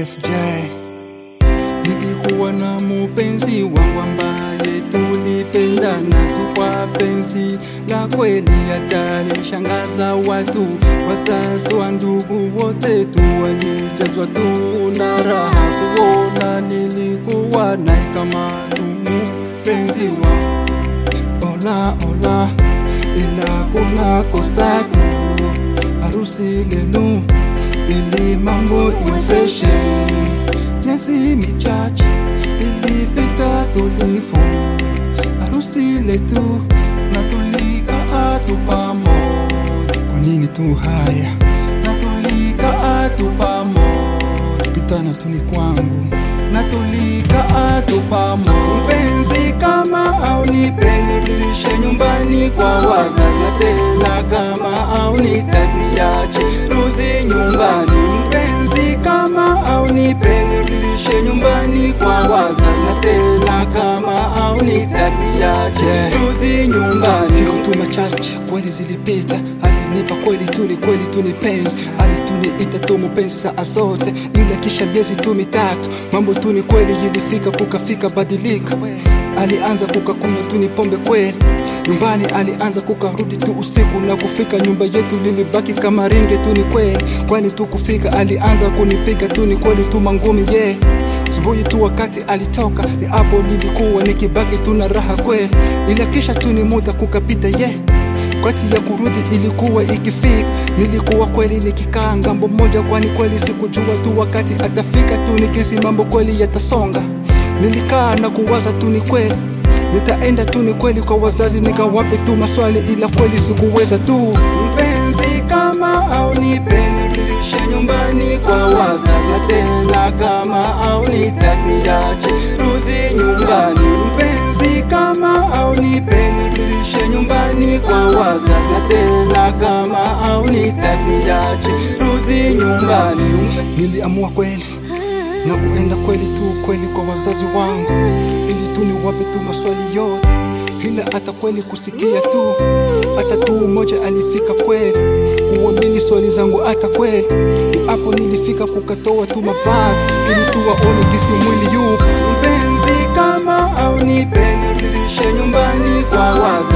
FJ. Nilikuwa na mupenzi wangu ambaye tulipendana tu kwa penzi la kweli, hata nilishangaza watu. Wazazi wa ndugu wote tu walijazwa tu na raha kuona nilikuwa naye kama tu mupenzi wangu. Ola ola, ila kuna kosa tu, harusi lenu ili mambo iwe fresh. Miezi michache ilipita tulifu harusi letu na tulikaa tu pamoja. Kwa nini tu haya na tulikaa tu pamoja, pitana tu ni kwangu na tulikaa tu pamoja. Mpenzi kama au nipelekeshe nyumbani kwa wazazi, na tena kama au nitakiache rudi nyumbani. Mpenzi kama au nipelekeshe nyumbani kwa wazazi, na tena kama au nitakiache rudi nyumbani. Siku tu machache kweli zilipita, alinipa kweli tuli kweli tuni penzi, alituniita tu mpenzi saa zote, ila kisha miezi tu mitatu mambo tu ni kweli ilifika kukafika badilika, alianza kukakunywa tu ni pombe kweli nyumbani, alianza kukarudi tu usiku na kufika nyumba yetu lilibaki kama ringe tu ni kweli kweli tu kufika, alianza kunipiga tu ni kweli tu mangumi yeah. Asubuhi tu wakati alitoka, ni hapo nilikuwa nikibaki tu na raha kweli, ila kisha tu ni muda kukapita yeah. Wakati ya kurudi ilikuwa ikifika, nilikuwa kweli nikikaa ngambo moja, kwani kweli sikujua tu wakati atafika tu nikisi mambo kweli yatasonga. Nilikaa na kuwaza tu ni kweli nitaenda tu ni kweli kwa wazazi nikawape tu maswali, ila kweli sikuweza tu. Mpenzi kama au nipelekeshe nyumbani kwa wazazi, na tena kama au nitakiache rudi nyumbani. Mpenzi kama au nipelekeshe nyumbani kwa wazazi, na tena kama au nitakiache rudi nyumbani. Niliamua kweli na kuenda kweli tu kweli kwa wazazi wangu, ili tu niwape tu maswali yote, ila hata kweli kusikia tu, hata tu mmoja alifika kweli kuamini swali zangu, hata kweli ni hapo nilifika kukatoa tu mavazi, ili tu waone jinsi mwili yupo. Mpenzi kama au nipelekeshe nyumbani kwa wazazi